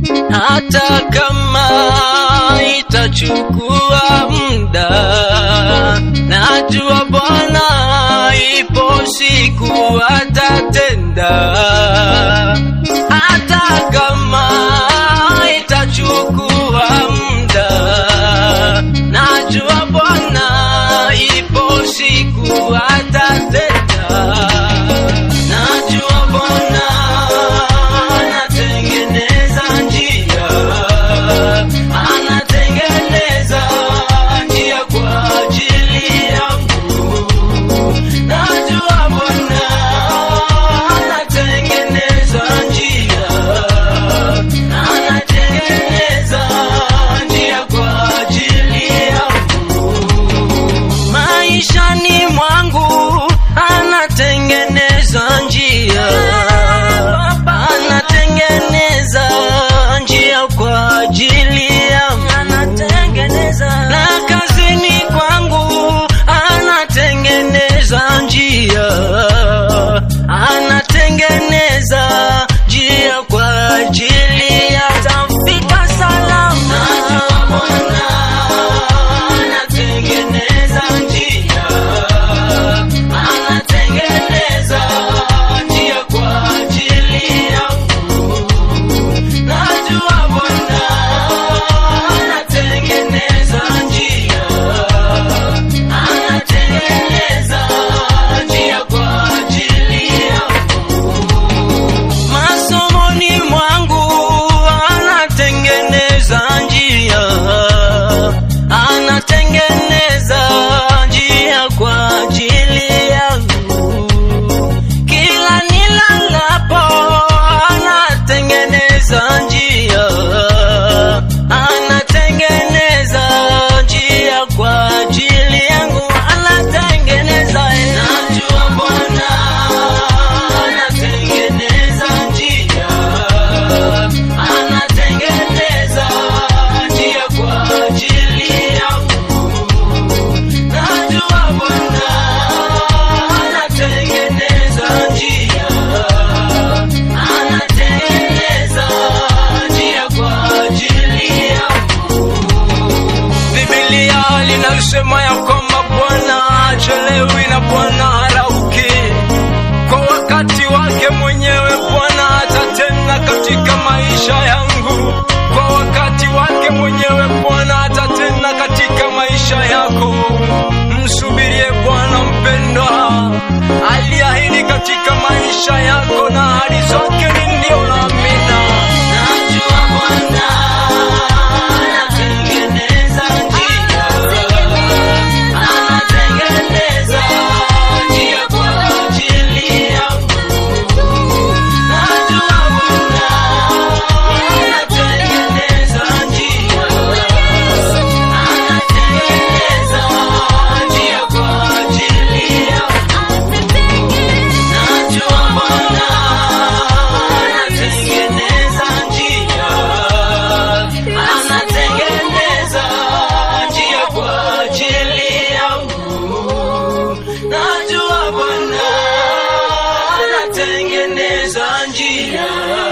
hata kama itachukua muda, najua Bwana ipo siku atatenda, hata kama itachukua muda, najua Bwana ipo siku atatenda, najua Bwana anatengeneza njia, anatengeneza njia kwa ajili yangu. Najua Bwana anatengeneza njia, anatengeneza njia kwa ajili yangu. Maishani mwangu anatengeneza njia, anatengeneza njia kwa ajili yangu, na kazini kwangu anatengeneza njia, anatengeneza njia kwa ajili ya tafika salama. Bwana anatengeneza njia, anatengeneza njia kwa ajili yangu. Najua Bwana anatengeneza njia, anatengeneza njia kwa ajili yangu. Masomoni mwangu anatengeneza njia, anatengeneza njia kwa ajili yangu. Kila nilalapo anatengeneza njia, anatengeneza njia kwa ajili yangu, anatengeneza. Najua Bwana anatengeneza njia, anatengeneza njia kwa ajili yangu. Najua Bwana anatengeneza njia, anatengeneza njia kwa ajili yangu. Biblia linasema ya kwamba Bwana hachelewi na Bwana harauki. Kwa wakati wake mwenyewe Bwana atatenda katika maisha yangu. Kwa wakati wake mwenyewe Bwana atatenda katika maisha yako. Msubirie Bwana mpendwa, aliahidi katika maisha yako na ahadi zake ni ndio na amina. Najua Bwana anatengeneza njia, anatengeneza njia kwa ajili yangu. Najua Bwana anatengeneza njia, anatengeneza njia kwa ajili yangu. Najua Bwana anatengeneza njia, anatengeneza njia kwa ajili yangu. Najua Bwana anatengeneza njia